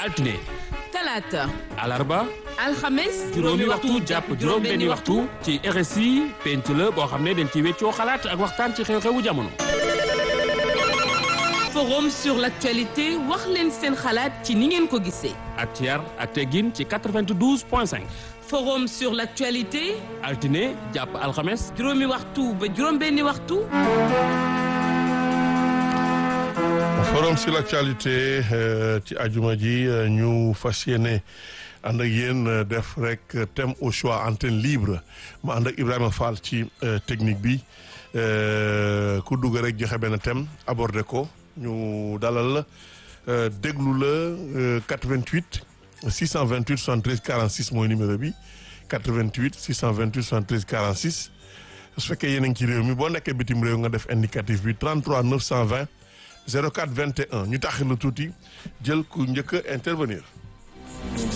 altine talaata alarba alxames juróomi waxtu jàpp juróom benni waxtu ci RSI penc la boo xam ne dañ ci weccoo xalaat ak waxtaan ci xew-xewu jamono forum sur l'actualité wax leen seen xalaat ci ni ngeen ko gisee ak ci yar ak teggin ci 92 point 5 forum sur l'actualité altine jàpp alxames juróomi waxtu ba juróom benni waxtu forum sur l'actualité ci ajuma ji ñu fas yéene ànd ak yéen def rek thème au choix antenne libre ma ànd ak Ibrahima Fall ci technique bi ku dugg rek joxe benn thème abordé ko ñu dalal la déglu la 88 628 73 46 mooy numéro bi 88 628 73 46 su fekkee yéen a ngi ci réew mi boo nekkee bitim réew nga def indicatif bi 33 920 04 21 ñu taxil la tuuti jël ku njëkk a intervenir.